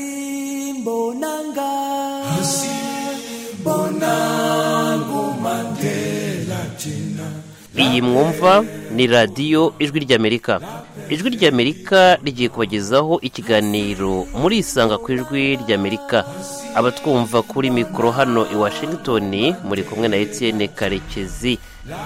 Hasimbo Nanga. iyi mwumva ni radiyo ijwi ry'amerika ijwi ry'amerika rigiye kubagezaho ikiganiro muri isanga ku ijwi ry'amerika abatwumva kuri mikoro hano i washington muri kumwe na etienne karekezi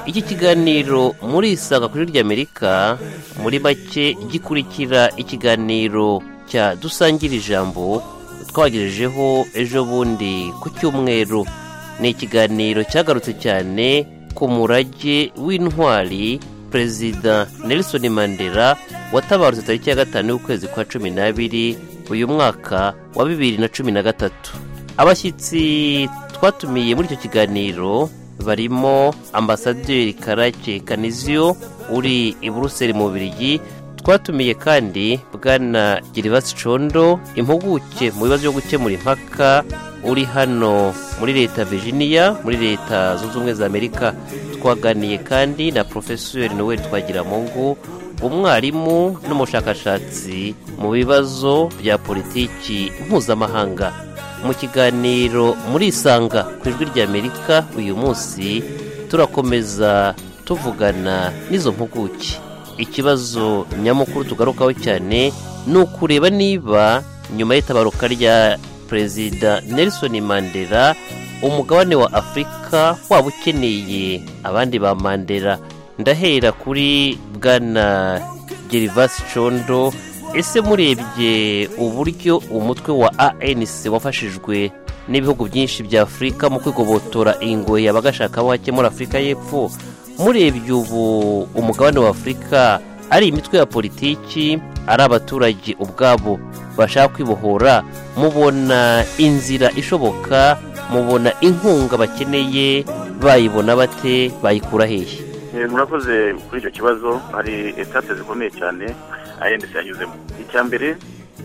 iki kiganiro muri isanga ku ijwi ry'amerika muri make gikurikira ikiganiro cya dusangira ijambo twagejejeho ejo bundi ku cyumweru ni ikiganiro cyagarutse cyane ku murage w'intwari perezida nelson mandela watabarutse tariki ya gatanu y'ukwezi kwa cumi n'abiri uyu mwaka wa bibiri na cumi na gatatu abashyitsi twatumiye muri icyo kiganiro barimo ambasaderi karake kaniziyo uri i buruseli mu bubiligi twatumiye kandi bwana giribasi condo impuguke mu bibazo byo gukemura impaka uri hano muri leta virginia muri leta zunze ubumwe za amerika twaganiye kandi na porofesori noel twagiramungu umwarimu n'umushakashatsi mu bibazo bya politiki mpuzamahanga mu kiganiro muri isanga ku ijwi ry'amerika uyu munsi turakomeza tuvugana n'izo mpuguke ikibazo nyamukuru tugarukaho cyane ni ukureba niba nyuma y'itabaruka rya perezida nelson mandela umugabane wa afurika waba ukeneye abandi ba mandela ndahera kuri bwana gerivasi condo ese murebye uburyo umutwe wa anc wafashijwe n'ibihugu byinshi bya afurika mu kwigobotora ingoyi abagashaka aho hakemura afurika y'epfo murebye ubu umugabane wa afurika ari imitwe ya politiki ari abaturage ubwabo bashaka kwibohora mubona inzira ishoboka mubona inkunga bakeneye bayibona bate bayikura hehe Eh, murakoze kuri icyo kibazo hari etape zikomeye cyane ayendesi yanyuzemo icya mbere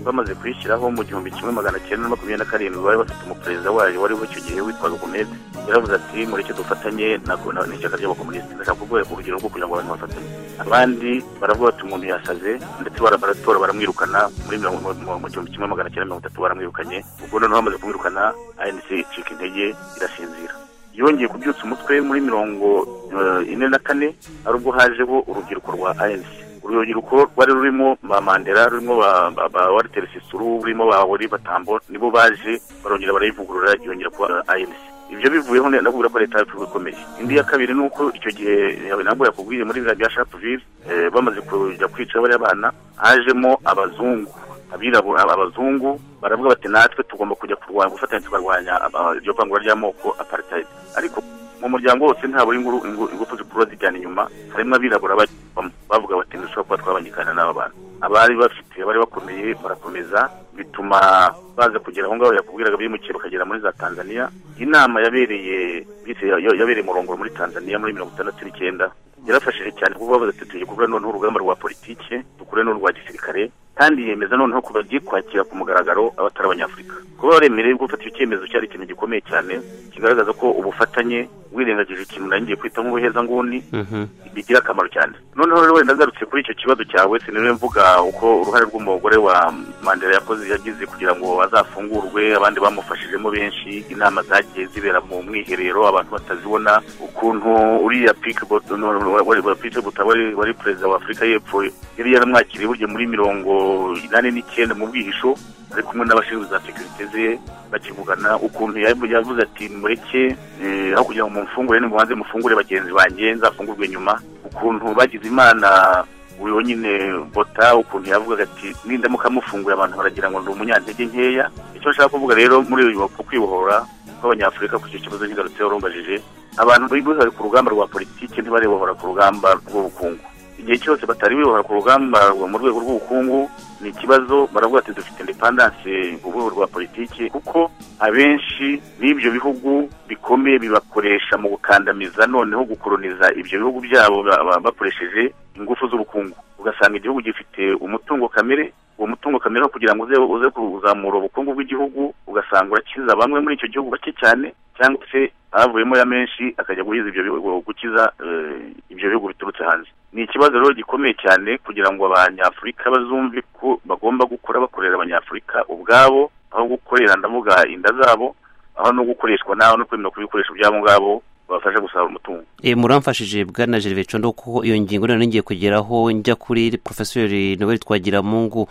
bamaze kuyishyiraho mu gihumbi kimwe magana cyenda na makumyabiri na karindwi bari bafite umuperezida wayo wariho icyo gihe witwaga gomez yaravuze ati mureke dufatanye na- na- n'ishyaka ry'abakomunisiti ndashaka kuguha urugero rwo kugira ngo abantu bafatanye abandi baravuga bati umuntu yasaze ndetse bara- baratora baramwirukana muri mirongo mu- mu gihumbi kimwe magana cyenda mirongo itatu baramwirukanye ubwo noneho bamaze kumwirukana anc icika intege irasinzira yongeye kubyutsa umutwe muri mirongo eh, ine na kane ari ubwo hajeho urubyiruko rwa anc uru rubyiruko rwari rurimo ba mandela rurimo ba- ba- ba walter sisuru rurimo ba wari batambo nibo baje barongera barayivugurura yongera kuba anc ibyo bivuyeho ne- nakubwira ko leta yacu ikomeye indi ya kabiri ni uko icyo gihe eh, nabwo yakubwiye muri biriya bya sharpeville eh, bamaze kujya kwica bariya bana hajemo abazungu abirabura abazungu baravuga bati natwe tugomba kujya kurwanya gufatanya tukarwanya aba- iryo vangura ry'amoko apartheid ariko mu muryango wose ntabwo inguru ingu- ingufu zikurura zijyana inyuma harimo abirabura bajyamo bavuga bati ntidushobora kuba twabangikana n'aba bantu abari bafite abari bakomeye barakomeza bituma baza kugera aho ngaho yakubwiraga bimukiye bakagera muri za tanzania inama yabereye yise- yabereye murongoro muri tanzania muri mirongo itandatu n'icyenda yarafashije cyane kuko bavuze ati tugiye gukora noneho urugamba rwa politike dukore n'urwa gisirikare kandi yemeza noneho ko bagiye kwakira ku mugaragaro abatari abanyafurika kuba baremerewe gufatira icyemezo cyari ikintu gikomeye cyane kigaragaza ko ubufatanye wirengagije ikintu naringiye kwita nk'ubuhezanguni bigira akamaro cyane noneho rero wenda ngarutse kuri icyo kibazo cyawe siniriwe mvuga uko uruhare rw'umugore wa mandela yakoze yagize kugira ngo azafungurwe abandi bamufashijemo benshi inama zagiye zibera mu mwiherero abantu batazibona ukuntu uriya pikibota wari wari perezida wa afurika y'epfo yari yaramwakiriye burya muri mirongo inani n'icyenda mu bwihisho ari kumwe n'abashinzwe za sekirite ze bakivugana ukuntu yabu- yavuze ati mureke eh, aho kugira ngo mumfungure nimubanze mufungure bagenzi banjye nzafungurwe nyuma ukuntu bagize imana uyu nyine bota ukuntu yavugaga ati nindamuka mufungura abantu baragira ngo ni umunyantege nkeya icyo nshaka kuvuga rero muri uyu ku kwibohora kw'abanyafurika ku icyo kibazo nkigarutseho rumbajije abantu bibohora ku rugamba rwa politiki ntibarebohora ku rugamba rw'ubukungu igihe cyose batari bibohora ku rugamba rwo- mu rwego rw'ubukungu ni ikibazo baravuga ati dufite indepandanse mu rwego rwa politiki kuko abenshi b'ibyo bihugu bikomeye bibakoresha mu gukandamiza noneho gukoroniza ibyo bihugu byabo ba- ba- bakoresheje ingufu z'ubukungu ugasanga igihugu gifite umutungo kamere uwo mutungo kamere wo kugira ngo uze uze kuzamura ubukungu bw'igihugu ugasanga urakiza bamwe muri icyo gihugu bake cyane cyangwa se havuyemo ya menshi akajya guhiza ibyo bihugu gukiza eh, ibyo bihugu biturutse hanze ni ikibazo rero gikomeye cyane kugira ngo abanyafurika bazumve ko bagomba gukora bakorera abanyafurika ubwabo aho gukorera ndavuga inda zabo aho no gukoreshwa naho no kwemera kuba ibikoresho byabo ngabo babafasha gusarura umutungo E, muramfashije bwana Gervais Condo kuko iyo ngingo noneho ngiye kugeraho njya kuri Professeur Noel Twagiramungu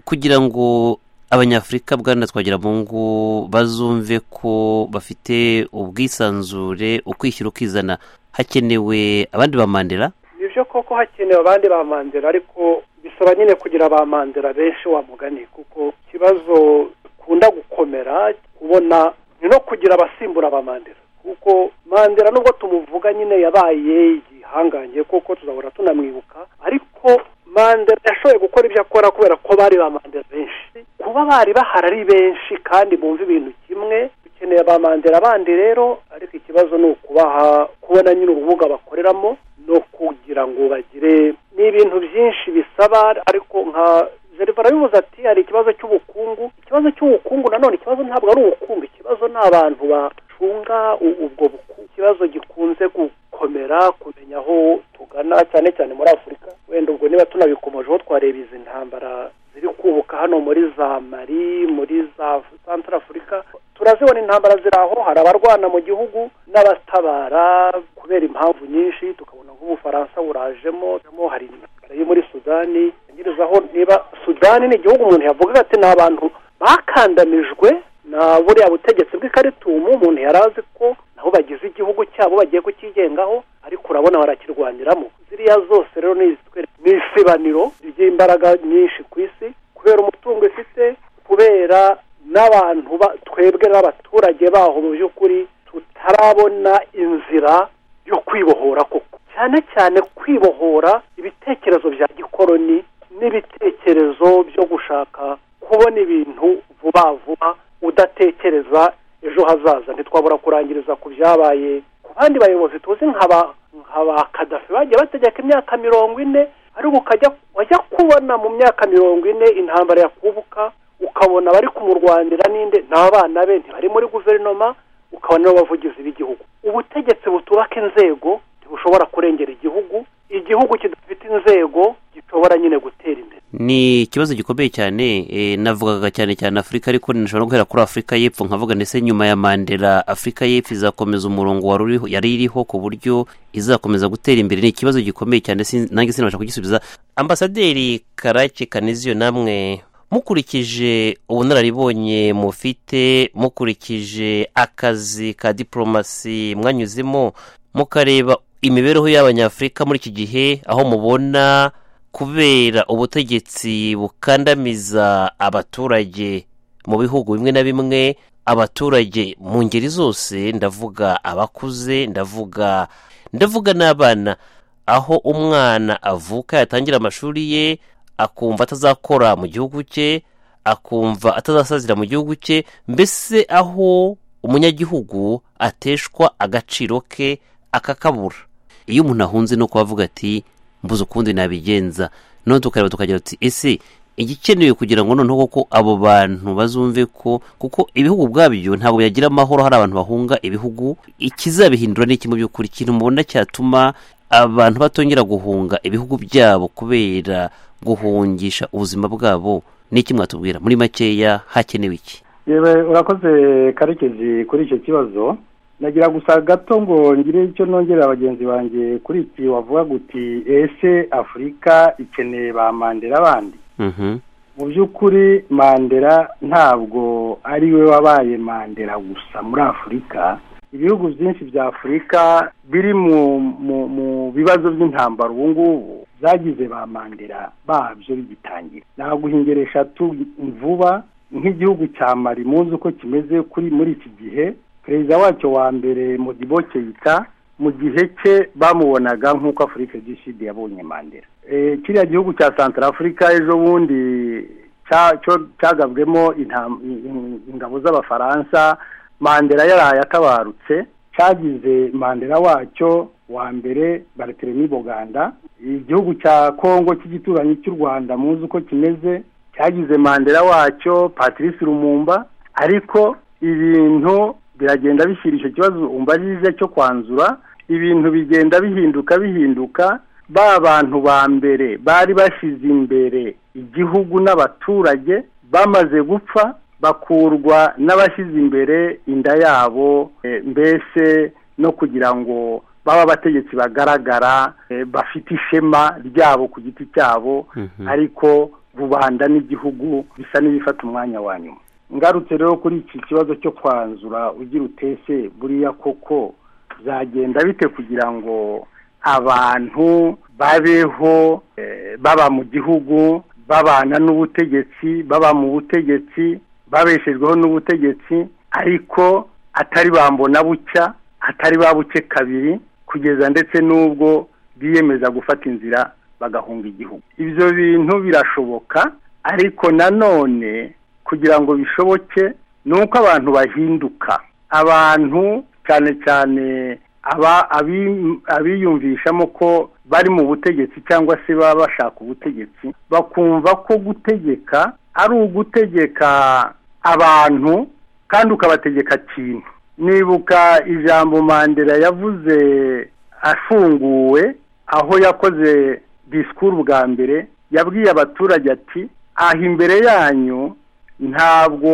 kugira ngo abanyafurika bwana Twagiramungu bazumve ko bafite ubwisanzure ukwishyira ukizana hakenewe abandi ba Mandela ni byo koko hakenewe abandi ba mandela ariko bisaba nyine kugira ba mandela benshi wa mugani kuko ikibazo ukunda gukomera kubona ni no kugira abasimbura ba mandela kuko mandela nubwo tumuvuga nyine yabaye igihangange kuko tuzahora tunamwibuka ariko mandela yashoboye gukora ibyo akora kubera ko bari ba mandela benshi kuba bari bahari ari benshi kandi bumva ibintu kimwe dukeneye ba mandela bandi rero ariko ikibazo ni ukubaha kubona nyine urubuga bakoreramo no kugira ngo bagire ni ibintu byinshi bisaba ariko nka Gervais arabivuze ati hari ikibazo cy'ubukungu ikibazo cy'ubukungu nanone ikibazo ntabwo ari ubukungu ikibazo ni abantu bacunga u- ubwo bukungu ikibazo gikunze gukomera kumenya aho tugana cyane cyane muri afurika wenda ubwo niba tunabikomojeho twareba izi ntambara ziri kubuka hano muri za mari muri za santara afurika turazibona intambara ziri aho hari abarwana mu gihugu n'abatabara kubera impamvu nyinshi tukabona nk'ubufaransa burajemo burajemo, hari intambara yo muri sudani yangirizaho niba sudani ni igihugu umuntu yavugaga ati ni abantu bakandamijwe na buriya butegetsi bw'ikaritumu umuntu yari azi ko nabo bagize igihugu cyabo bagiye kukigengaho ariko urabona barakirwaniramo ziriya zose rero ni izitwereka- ni isibaniro ry'imbaraga nyinshi ku isi kubera umutungo ifite kubera n'abantu ba- twebwe n'abaturage baho mu by'ukuri tutarabona inzira yo kwibohora koko cyane cyane kwibohora ibitekerezo bya gikoroni n'ibitekerezo byo gushaka kubona ibintu vuba vuba udatekereza ejo hazaza ntitwabura kurangiriza ku byabaye ku bandi bayobozi tuzi nka ba nka ba kadafi bagiye bategeka imyaka mirongo ine ariko ukajya wajya kubona mu myaka mirongo ine intambara yakubuka ukabona bari kumurwanira n'inde n'abana be ntibari muri guverinoma ukabona n'abavugizi b'igihugu ubutegetsi butubaka inzego ntibushobora kurengera igihugu igihugu kidafite inzego gishobora nyine gutera imbere ni ikibazo gikomeye cyane eh, navugaga cyane cyane afurika ariko nishobora guhera kuri afurika y'epfo nkavuga ndetse nyuma ya mandela afurika y'epfo izakomeza umurongo wari uriho yari iriho ku buryo izakomeza gutera imbere ni ikibazo gikomeye cyane sin- nanjye sinabasha kugisubiza ambasaderi karake kanizio namwe mukurikije ubunararibonye mufite mukurikije akazi ka diporomasi mwanyuzemo mukareba imibereho y'abanyafurika muri iki gihe aho mubona kubera ubutegetsi bukandamiza abaturage mu bihugu bimwe na bimwe abaturage mu ngeri zose ndavuga abakuze ndavuga ndavuga n'abana aho umwana avuka yatangira amashuri ye akumva atazakora mu gihugu cye akumva atazasazira mu gihugu cye mbese aho umunyagihugu ateshwa agaciro ke akakabura iyo umuntu ahunze no kubavuga ati mbuze ukundi nabigenza none tukareba tukagira tuti ese igikenewe kugira ngo noneho koko abo bantu bazumve ko kuko ibihugu ubwabyo ntabwo byagira amahoro hari abantu bahunga ibihugu ikizabihindura ni iki mu by'ukuri ikintu mubona cyatuma abantu batongera guhunga ibihugu byabo kubera guhungisha ubuzima bwabo ni iki mwatubwira muri makeya hakenewe iki yewe urakoze karekezi kuri icyo kibazo nagira gusa gato ngo ngire icyo nongerera bagenzi banjye kuri iki wavuga guti ese afurika ikeneye ba mandela bandi Mhm. mu by'ukuri mandela ntabwo ari we wabaye mandela gusa muri afurika ibihugu byinshi bya afurika biri mu mu mu bibazo by'intambara ubu ngubu zagize ba mandela babyo bigitangira naguha ingero eshatu vuba nk'igihugu cya mari muzi uko kimeze kuri muri iki gihe perezida wacyo wa mbere modibo keita mu gihe cye bamubonaga nk'uko afurika du sud yabonye mandela Eh, kiriya gihugu cya santara afurika ejo bundi cya- cyo- cyagabwemo intam- in- in- ingabo z'abafaransa mandela yaraye atabarutse cyagize mandela wacyo wa mbere bariteremi boganda igihugu cya kongo cy'igituranyi cy'u rwanda muzi uko kimeze cyagize mandela wacyo patrice rumumba ariko ibintu biragenda bishyira icyo kibazo umva arize cyo kwanzura ibintu bigenda bihinduka bihinduka ba bantu ba mbere bari bashyize imbere igihugu n'abaturage bamaze gupfa bakurwa n'abashyize imbere inda yabo eh, mbese no kugira ngo baba abategetsi bagaragara eh, bafite ishema ryabo ku giti cyabo ariko rubanda n'igihugu bisa n'ibifata umwanya wa nyuma ngarutse rero kuri iki kibazo cyo kwanzura ugira utese buriya koko byagenda bite kugira ngo abantu babeho eh, baba mu gihugu babana n'ubutegetsi baba mu butegetsi babeshejweho n'ubutegetsi ariko atari bambona bucya atari babuke kabiri kugeza ndetse n'ubwo biyemeza gufata inzira bagahunga igihugu ibyo bintu birashoboka ariko nanone kugira ngo bishoboke ni uko abantu bahinduka abantu cyane cyane aba abi- abiyumvishamo ko bari mu butegetsi cyangwa se baba bashaka ubutegetsi bakumva ko gutegeka ari ugutegeka abantu kandi ukabategeka kintu nibuka ijambo mandela yavuze afunguwe aho yakoze disikuru bwa mbere yabwiye abaturage ati aha imbere yanyu ntabwo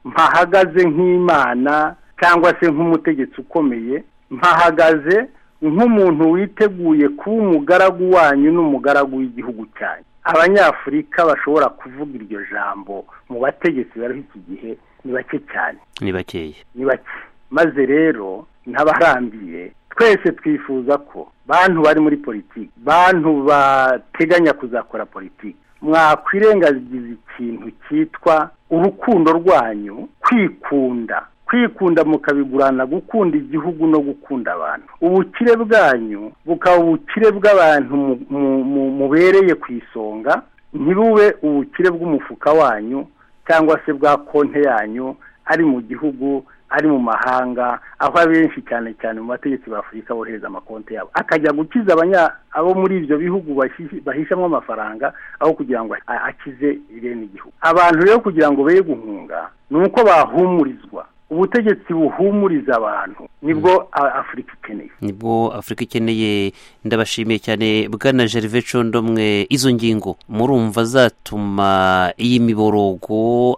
mpahagaze nk'imana cyangwa se nk'umutegetsi ukomeye mpahagaze nk'umuntu witeguye kuba umugaragu wanyu n'umugaragu w'igihugu cyanyu abanyafurika bashobora kuvuga iryo jambo mu bategetsi bariho iki gihe ni bake cyane ni bakeya ni bake maze rero n'abarambiye twese twifuza ko bantu bari muri politiki bantu bateganya kuzakora politiki mwakwirengagiza ikintu cyitwa urukundo rwanyu kwikunda kwikunda mukabigurana gukunda igihugu no gukunda abantu ubukire bwanyu bukaba ubukire bw'abantu mu- mu- mu- mubereye ku isonga ntibube ubukire bw'umufuka wanyu cyangwa se bwa konti yanyu ari mu gihugu ari mu mahanga aho abenshi cyane cyane mu mategeko b'afurika bohereza amakonti yabo akajya gukiza abanya abo muri ibyo bihugu bahishi- bahishamo amafaranga aho kugira ngo a- akize irene igihugu abantu rero kugira ngo be guhunga ni uko bahumurizwa ubutegetsi buhumuriza abantu nibwo a- afurika ikeneye nibwo afurika ikeneye ndabashimiye cyane bwana gervais condomwe izo ngingo murumva zatuma iyi miborogo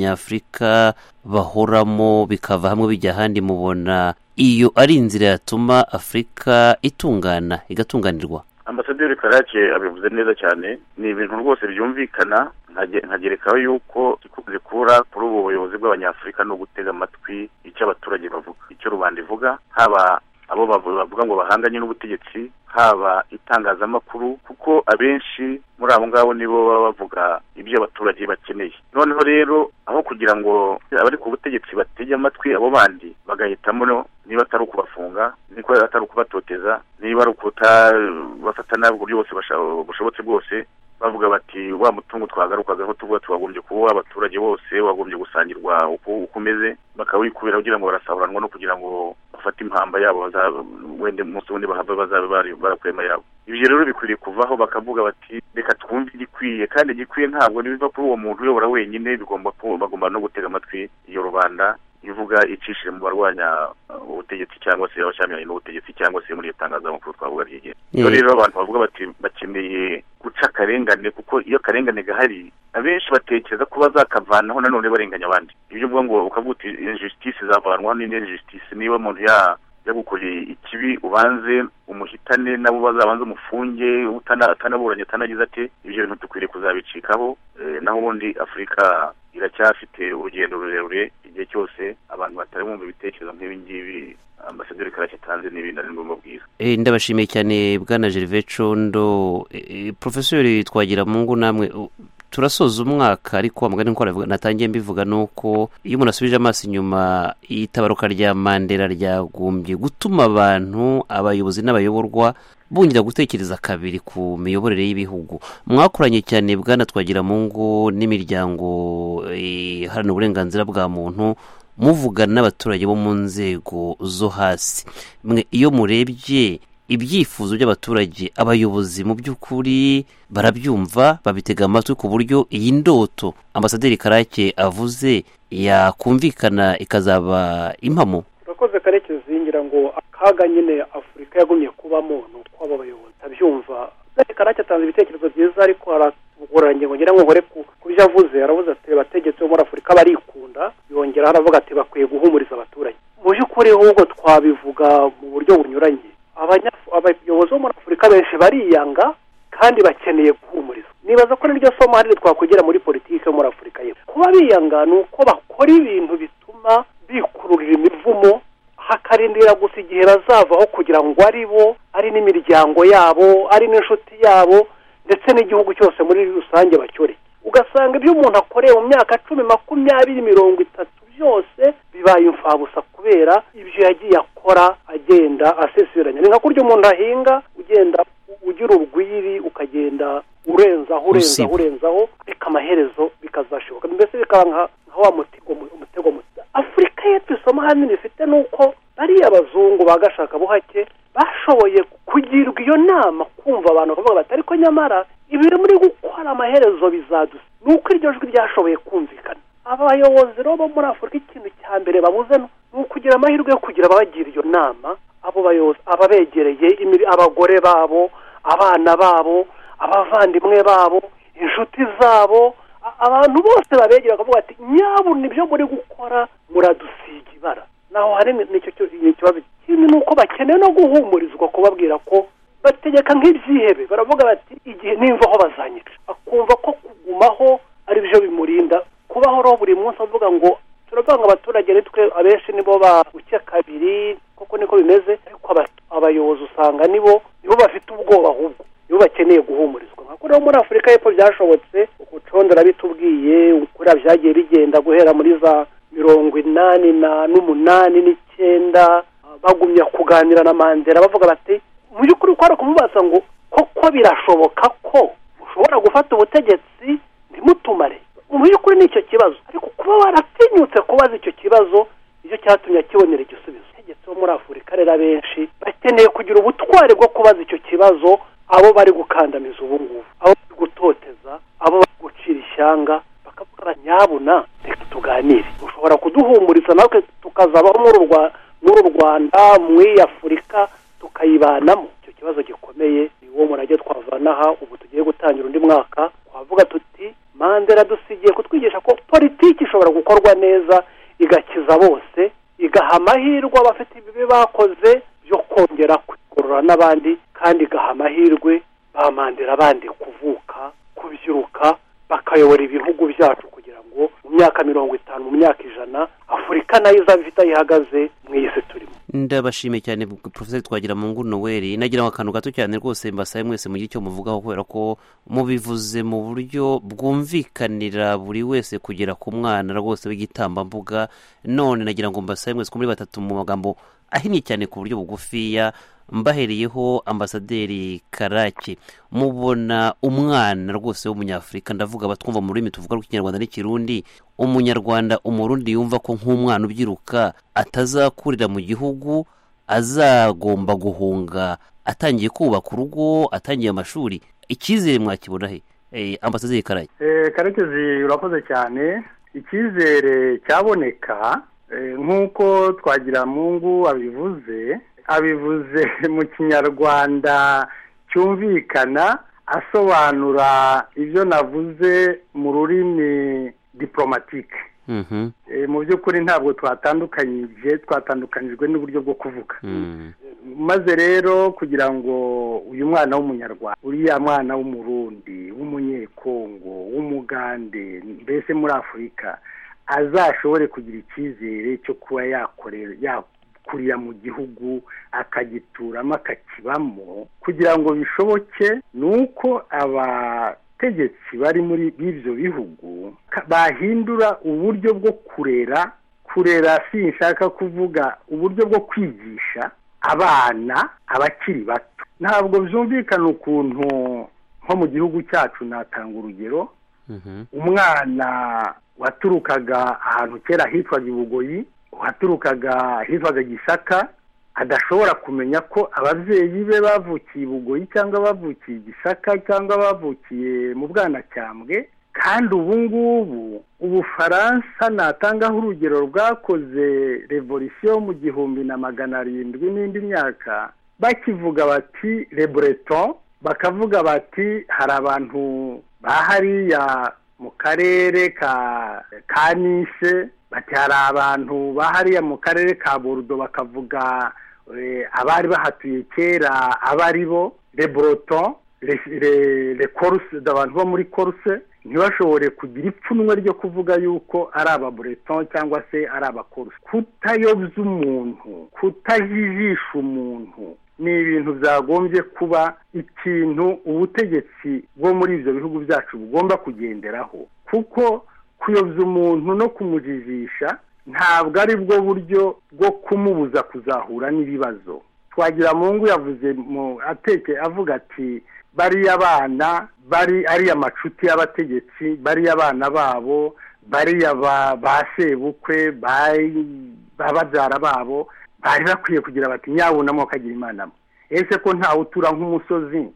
abanyafurika bahoramo bikava hamwe bijya ahandi mubona iyo ari inzira yatuma afurika itungana igatunganirwa ambasaderi karake abivuze neza cyane ni ibintu rwose byumvikana nkaje- nkagerekaho yuko ikunze kubura kuri ubu buyobozi bw'abanyafurika ni ugutega amatwi icyo abaturage bavuga icyo rubanda ivuga haba abo bavu- bavuga ngo bahanganye n'ubutegetsi haba itangazamakuru kuko abenshi muri abo ngabo nibo baba bavuga ibyo abaturage bakeneye noneho rero aho kugira ngo abari ku butegetsi batege amatwi abo bandi bagahitamo no niba atari ukubafunga niba atari ukubatoteza niba ari ukutabafata nabi uburyo bwose basha- bushobotse bwose bavuga bati wa mutungo twagarukagaho tuvuga tuwagombye kuba abaturage bose wagombye gusangirwa uko uko umeze bakawikubira kugira ngo barasahuranwa no kugira ngo bafate impamba yabo baza- wenda umunsi wundi bahava bazabe bari- barakwema yabo ibyo rero bikwiriye kuvaho bakavuga bati reka twumve igikwiye kandi igikwiye ntabwo nibiva kuri uwo muntu uyobora wenyine bigomba ku- bagomba no gutega amatwi iyo rubanda ivuga icishije mu barwanya uh, ubutegetsi cyangwa se abashyamiranye n'ubutegetsi cyangwa se muri iyo tangazamakuru twavuga ry'igihe Eh. rero rero abantu bavuga bati bakeneye guca akarengane kuko iyo akarengane gahari abenshi batekereza ko bazakavanaho nanone barenganya abandi ibyo uvuga ngo ukavuga uti injustice zavanwaho n'indi injustice niba umuntu ya yagukoreye ikibi ubanze umuhitane nabo bazabanze umufunge utana- atanaburanye atanagize ate ibyo bintu dukwiriye kuzabicikaho eh, naho ubundi afurika iracyafite urugendo rurerure igihe cyose abantu batari bumva ibitekerezo nk'ibi ngibi ambasaderi karake atanze ni ibindi ari ngombwa bwiza Eh, ndabashimiye cyane bwana gervais condo Eh, eh, profesori twagira mungu namwe u- turasoza umwaka ariko amagana nko aravuga natangiye mbivuga ni uko iyo umuntu asubije amaso inyuma itabaruka rya mandela ryagombye gutuma abantu abayobozi n'abayoborwa bongera gutekereza kabiri ku miyoborere y'ibihugu mwakoranye cyane bwana twagira mungu n'imiryango eh, iharanira uburenganzira bwa muntu muvugana n'abaturage bo mu nzego zo hasi mwe iyo murebye ibyifuzo by'abaturage abayobozi mu by'ukuri barabyumva babitega amatwi ku buryo iyi ndoto ambasaderi karake avuze yakumvikana ikazaba impamo urakoze karekezi ngira ngo akaga nyine afurika yagumye kubamo ni ukw'abo bayobozi abyumva ambasaderi karake atanze ibitekerezo byiza ariko haragoranye ngira ngo nkore ku byo avuze aravuze ati abategetsi bo muri afurika barikunda yongeraho aravuga ati bakwiye guhumuriza abaturage mu by'ukuri ahubwo twabivuga mu buryo bunyuranye abayobozi bo muri afurika benshi bariyanga kandi bakeneye guhumurizwa nibaza ko niryo somo hari twakwegera muri politiki yo muri afurika y'epfo kuba biyanga ni uko bakora ibintu bituma bikururira imivumo hakarindira gusa igihe bazavaho kugira ngo ari bo ari n'imiryango yabo ari n'inshuti yabo ndetse n'igihugu cyose muri rusange bacyoreke ugasanga ibyo umuntu akoreye mu myaka cumi makumyabiri mirongo itatu byose bibaye imfabusa kubera ibyo yagiye akora agenda asesiranya ni nka kurya umuntu ahinga ugenda ugira urwiri ukagenda urenzaho Usiba. urenzaho urenzaho ariko amaherezo bikazashoboka mbese bikaba nka nka wa mutego mu- umutego muto afurika y'epfo isomo hanini ifite ni uko bariya abazungu ba gashakabuhake bashoboye kugirwa iyo nama kumva abantu bakavuga bati ariko nyamara ibiri muri gukora amaherezo bizadusa ni uko iryo jwi ryashoboye kumvikana abayobozi rero bo muri afurika ikintu cya mbere babuze ni ukugira amahirwe yo kugira ababagira iyo nama abo bayobozi ababegereye imiri- abagore babo abana babo abavandimwe babo inshuti zabo a- abantu bose babegera bakavuga ati nyabu nibyo muri gukora muradusiga ibara naho hari ni- nicyo cyo- ni ikibazo kimwe ni uko bakeneye no guhumurizwa kubabwira ko bategeka nk'ibyihebe baravuga bati igihe nimva aho bazanyica akumva ko kugumaho ari byo bimurinda kubaho rero buri munsi avuga ngo turavuga ngo abaturage ni twe abenshi nibo babuke kabiri kuko niko bimeze ariko aba- abayobozi usanga nibo nibo bafite ubwoba ahubwo nibo bakeneye guhumurizwa nka rero muri afurika y'epfo byashobotse ubucondora bitubwiye kuriya byagiye bigenda guhera muri za mirongo inani na n'umunani n'icyenda bagumya kuganira na mandela bavuga bati mu by'ukuri kwari kumubaza ngo koko birashoboka ko ushobora gufata ubutegetsi ntimutumare mu by'ukuri ni icyo kibazo ariko kuba waratinyutse kubaza icyo kibazo nicyo cyatumye akibonera igisubizo abategetsi bo muri afurika rero abenshi bakeneye kugira ubutwari bwo kubaza icyo kibazo abo bari gukandamiza ubu ngubu abo bari gutoteza abo bari gucira ishyanga bakavuga nyabuna reka tuganire ushobora kuduhumuriza natwe tukazabaho muri u Rwa- muri u rwanda muri afurika tukayibanamo icyo kibazo gikomeye ni uwo murage twavana aha ubu tugiye gutangira undi mwaka twavuga tuti mandela dusigiye kutwigisha ko politiki ishobora gukorwa neza igakiza bose igaha amahirwe abafite ibibi bakoze byo kongera kwigorora n'abandi kandi igaha amahirwe ba mandela abandi kuvuka kubyiruka bakayobora ibihugu byacu kugira ngo mu myaka mirongo itanu mu myaka ijana afurika nayo izaba ifite aho ihagaze mu iyi si turimo ndabashimiye cyane porofeseri twagira mu ngu noweli nagira ngo akantu gato cyane rwose mbasabe mwese mugire icyo muvugaho kubera ko mubivuze mu buryo bwumvikanira buri wese kugera ku mwana rwose w'igitambambuga none nagira ngo mbasabe mwese ko muri batatu mu magambo ahinnye cyane ku buryo bugufiya mbahereyeho ambasaderi karake mubona umwana rwose w'umunyafurika ndavuga abatwumva mu rurimi tuvuga rw'ikinyarwanda n'ikirundi umunyarwanda umurundi yumva ko nk'umwana ubyiruka atazakurira mu gihugu azagomba guhunga atangiye kubaka urugo atangiye amashuri icyizere mwakibona he Eh, ambasaderi karake Eh, karekezi urakoze cyane icyizere cyaboneka eh, nk'uko twagiramungu abivuze abivuze mu kinyarwanda cyumvikana asobanura ibyo navuze mu rurimi diporomatike Mhm, Eh, mu by'ukuri ntabwo twatandukanyije twatandukanyijwe n'uburyo bwo kuvuga mm, maze rero kugira ngo uyu mwana w'umunyarwanda uriya mwana w'umurundi w'umunyekongo w'umugande mbese muri afurika azashobore kugira icyizere cyo kuba yakorera yakurira mu gihugu akagituramo akakibamo kugira ngo bishoboke ni uko abategetsi bari muri b'ibyo bihugu ka- bahindura uburyo bwo kurera kurera sinshaka kuvuga uburyo bwo kwigisha abana abakiri bato ntabwo byumvikana ukuntu nko mu gihugu cyacu natanga urugero mhm, umwana waturukaga ahantu kera hitwaga i bugoyi waturukaga hitwaga gisaka adashobora kumenya ko ababyeyi be bavukiye i bugoyi cyangwa bavukiye i gisaka cyangwa bavukiye mu bwanacyambwe kandi ubu ngubu ubufaransa natangaho urugero rwakoze revolisiyo mu gihumbi na magana arindwi n'indi myaka bakivuga bati reboreton bakavuga bati hari abantu bahariya mu karere ka ka nishe bati hari abantu bahariya mu karere ka borudo bakavuga abari bahatuye kera aba ari bo reboroton le koruse abantu bo muri koruse ntibashobore kugira ipfunwe ryo kuvuga yuko ari ababureton cyangwa se ari abakoruse kutayobya umuntu kutajijisha umuntu ni ibintu byagombye kuba ikintu ubutegetsi bwo muri ibyo bihugu byacu bugomba kugenderaho kuko kuyobya umuntu no kumujijisha ntabwo ari bwo buryo bwo kumubuza kuzahura n'ibibazo twagira mu ngo yavuze mu ateke avuga ati bariya abana bari ariya amacuti y'abategetsi bariya abana babo bariya ba sebukwe ba babyara babo bari bakwiye kugira bati nyabunamo kagira imana ese ko ntawe utura nk'umusozi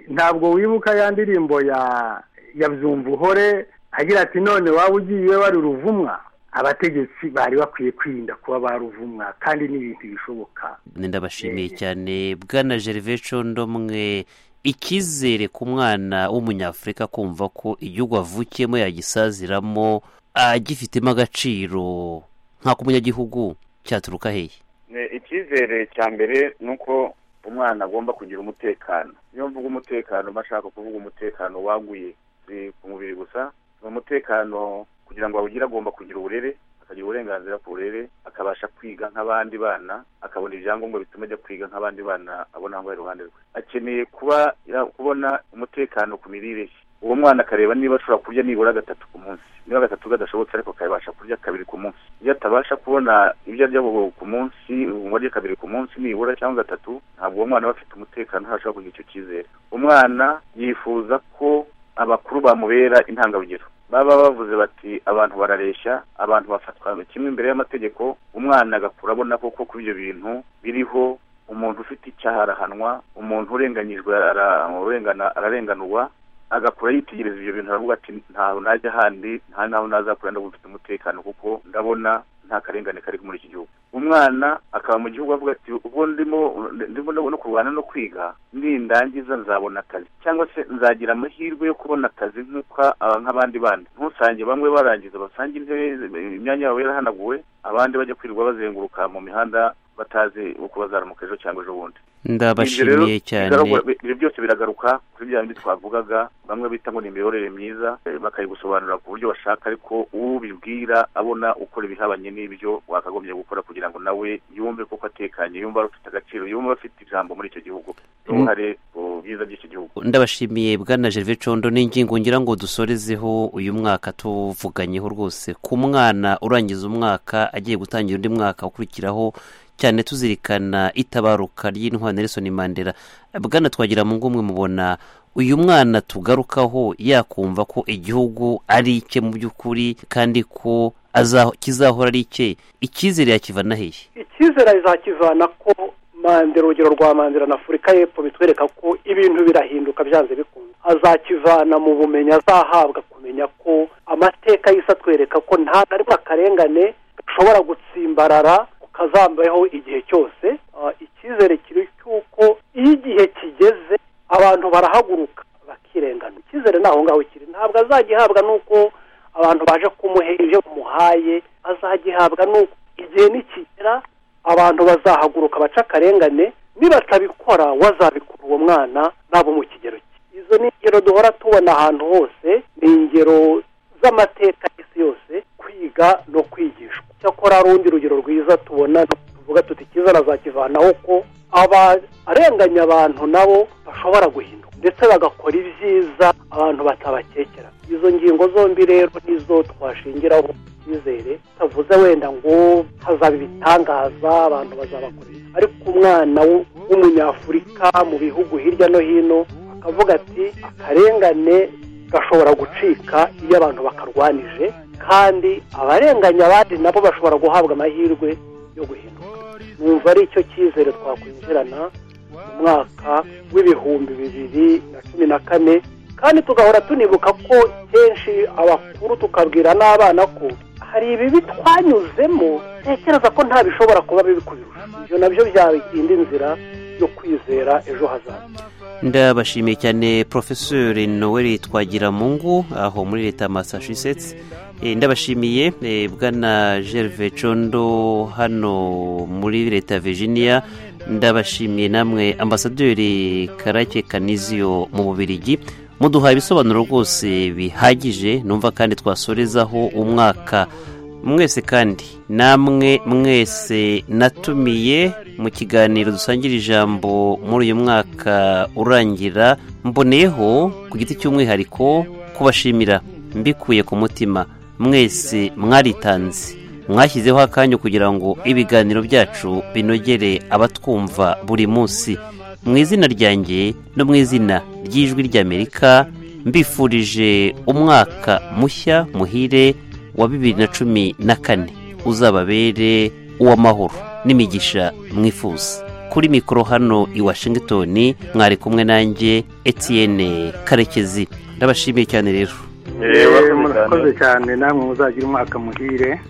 ntabwo wibuka ya ndirimbo ya ya uhore agira ati none waba ugiye wari uruvumwa abategetsi bari bakwiye kwirinda kuba baruvumwa kandi ni ibintu bishoboka ndabashimiye cyane bwana gerve ndomwe icyizere ku mwana w'umunyafurika kumva ko igihugu avukiyemo yagisaziramo agifitemo agaciro nk'ako umunyagihugu cyaturuka hehe icyizere cya mbere ni uko umwana agomba kugira umutekano iyo mvuga umutekano mba nshaka kuvuga umutekano waguye si ku mubiri gusa ni umutekano kugira ngo awugire agomba kugira uburere akagira uburenganzira ku burere akabasha kwiga nk'abandi bana akabona ibyangombwa bituma ajya kwiga nk'abandi bana abona aho iruhande rwe akeneye kuba kubona umutekano ku mirire ye uwo mwana akareba niba ashobora kurya nibura gatatu ku munsi niba gatatu gadashobotse ariko akabasha kurya kabiri ku munsi iyo atabasha kubona ibyo arya ku munsi umubare kabiri ku munsi nibura cyangwa gatatu ntabwo uwo mwana aba afite umutekano ntashobora kugira icyo cyizere umwana yifuza ko abakuru bamubera intangarugero baba bavuze bati abantu barareshya abantu bafatwa kimwe imbere y'amategeko umwana agakura abona koko kuri ibyo bintu biriho umuntu ufite icyaha arahanwa umuntu urenganyijwe ararenganurwa agakura yitegereza ibyo bintu aravuga ati ntawe najya ahandi nta nawe nazakura ndabona ufite umutekano kuko ndabona nta karengane kari muri iki gihugu umwana akaba mu gihugu avuga ati ubwo ndimo ndimo no kurwana no kwiga nindangiza nzabona akazi cyangwa se nzagira amahirwe yo kubona akazi nk'abandi bandi ntusange bamwe barangiza basange intebe imyanya yabo yarahanaguwe abandi bajya kwirirwa bazenguruka mu mihanda batazi uko bazaramuka ejo cyangwa ejo bundi ndabashimiye cyane ibi byose biragaruka kuri bya bindi twavugaga bamwe bita ngo ni imiyoborere myiza bakayigusobanurira ku buryo bashaka ariko ubibwira abona ukora ibihabanye n'ibyo wakagombye gukora kugira ngo nawe yumve koko atekanye yumva afite agaciro yumva afite ijambo muri icyo gihugu uruhare bwiza by'icyo gihugu ndabashimiye bwana gerve condo n'ingingo ngira ngo dusorezeho uyu mwaka tuvuganyeho rwose ku mwana urangiza umwaka agiye gutangira undi mwaka ukurikiraho cyane tuzirikana itabaruka ry'intwari Nelson Mandela bwana twagira mu ngumwe mubona uyu mwana tugarukaho yakumva ko igihugu ari icye mu by'ukuri kandi ko kizahora ari icye icyizere yakivana hehe icyizere azakivana ko mandela urugero rwa mandela na afurika y'epfo bitwereka ko ibintu birahinduka byanze bikunze azakivana mu bumenyi azahabwa kumenya ko amateka y'isi atwereka ko ntabwo ari akarengane gashobora gutsimbarara kazambayeho igihe cyose icyizere kiri cy'uko iyo igihe kigeze abantu barahaguruka bakirengana icyizere ni aho ngaho kiri ntabwo azagihabwa n'uko abantu baje kumuhe ibyo bamuhaye azagihabwa n'uko igihe nikigera abantu bazahaguruka baca akarengane nibatabikora wazabikura uwo mwana nabo mu kigero cye izo ni ingero duhora tubona ahantu hose ni ingero z'amateka y'isi yose kwiga no kwigishwa cyakora hari urundi rugero rwiza tubona tuvuga tuti icyiza nazakivanaho ko abarenganya abantu nabo bashobora guhinduka ndetse bagakora ibyiza abantu batabakekera izo ngingo zombi rero nizo twashingiraho icyizere utavuze wenda ngo hazaba ibitangaza abantu bazabakoresha ariko umwana w'umunyafurika mu bihugu hirya no hino akavuga ati akarengane gashobora gucika iyo abantu bakarwanije kandi abarenganya abandi nabo bashobora guhabwa amahirwe yo guhinduka numva ari icyo cyizere twakwinjirana mu mwaka w'ibihumbi bibiri na cumi na kane kandi tugahora tunibuka ko kenshi abakuru tukabwira n'abana ko hari ibibi twanyuzemo ntekereza ko nta bishobora kuba bibi kubirusha ibyo nabyo byarinda inzira yo kwizera ejo hazaza ndabashimiye cyane porofesori noel twagiramungu aho muri leta ya massachusetts Eh, ndabashimiye eh, bwana gerve condo hano muri leta ya virginia ndabashimiye namwe ambasaderi karake kanizio mu bubirigi muduhaye ibisobanuro rwose bihagije numva kandi twasorezaho umwaka mwese kandi namwe mwese natumiye mu kiganiro dusangira ijambo muri uyu mwaka urangira mboneyeho ku giti cy'umwihariko kubashimira mbikuye ku mutima mwese mwaritanze mwashyizeho akanya kugira ngo ibiganiro byacu binogere abatwumva buri munsi mu izina ryanjye no mu izina ry'ijwi ry'amerika mbifurije umwaka mushya muhire wa bibiri na cumi na kane uzababere uw'amahoro n'imigisha mwifuza kuri mikoro hano i washington mwari kumwe nanjye etienne karekezi ndabashimiye cyane rero Eh, Eh, wakoze murakoze cyane. cyane namwe muzagira umwaka muhire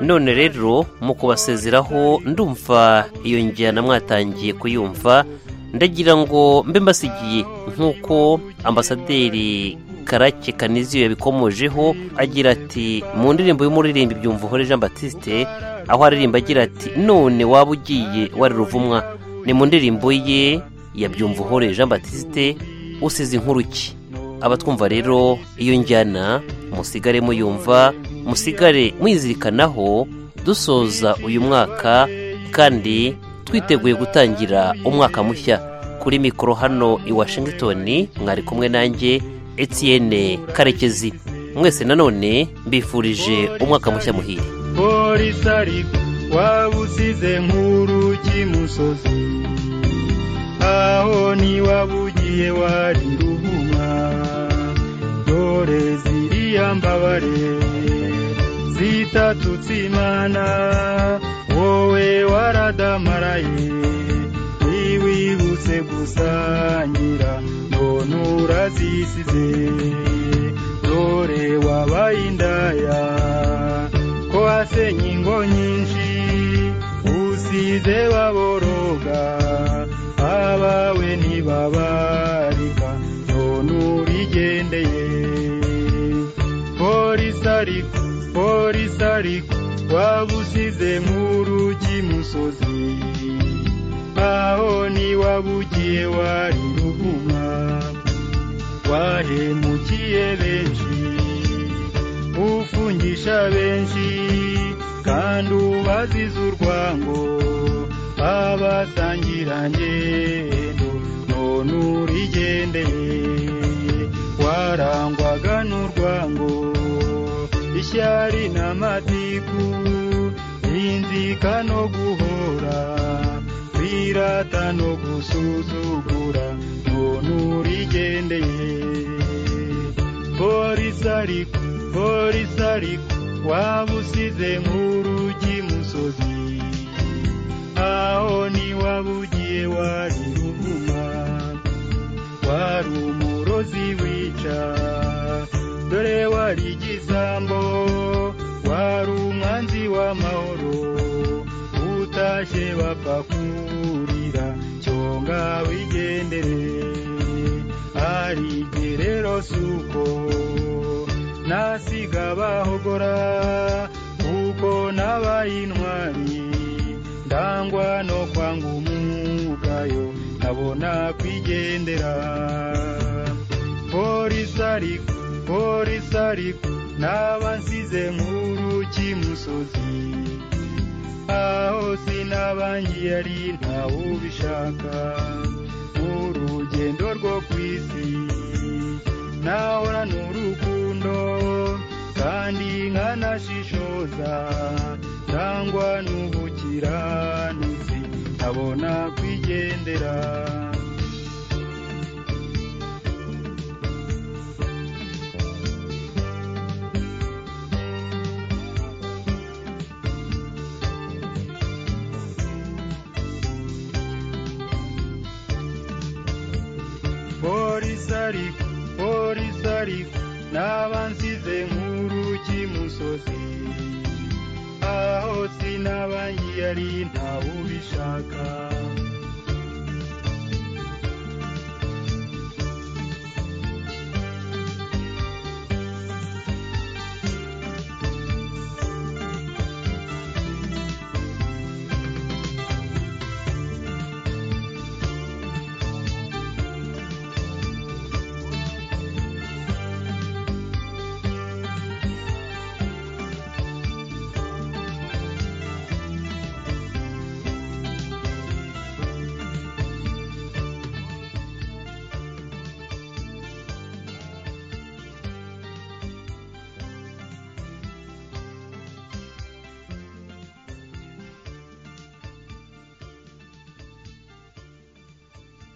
none rero mu kubasezeraho ndumva iyo njyana mwatangiye kuyumva ndagira ngo mbe mbasigiye nk'uko ambasaderi karake kaniziyo yabikomojeho agira ati mu ndirimbo y'umuririmbi byumvuhore jean batiste aho aririmba agira ati none waba ugiye wari ruvumwa ni mu ndirimbo ye ya byumvuhore jean batiste usize inkuru ki abatwumva rero iyo njyana musigare muyumva musigare mwizirikanaho dusoza uyu mwaka kandi twiteguye gutangira umwaka mushya kuri mikoro hano i washington mwari kumwe nanjye etienne karekezi mwese nanone mbifurije umwaka mushya muhire polisi ariko waba usize nk'urugi musozi aho niwaba ugiye wari ruhuma dore ziriya mbabare zitatutse imana wowe waradamaraye ntiwibutse gusangira mbona urazisize dore wabaye indaya ko wasenye ingo nyinshi usize baboroga abawe ntibabarika none urigendeye polisi ariko polisi ariko waba usize nk'urugi musozi aho niwaba ugiye wari ruhuma wahemukiye benshi ufungisha benshi kandi ubaziza urwango abasangira ngendo none urigendeye warangwaga n'urwango ishyari n'amatiku inzika no guhora kwirata no gusuzugura none urigendeye polisi ariko polisi ariko waba usize nk'urugi musozi aho niwaba ugiye wari ruvuma wari umurozi wica dore wari igisambo wari umwanzi w'amahoro utashye bapfa kurira cyonga wigendere ari gerero suko nasiga bahogora kuko nabaye intwari ndangwa no kwanga umugayo nkabona kwigendera polisi ariko polisi ariko naba nsize nk'uruki musozi aho sinabangiye ari ntawubishaka urugendo rwo ku isi nahorana urukundo kandi nkanashishoza nangwa n'ubukiranutsi nkabona kwigendera polisi ariko polisi ariko n'abansize nk'urukimusozi aho sinabangiyari ntawe ubishaka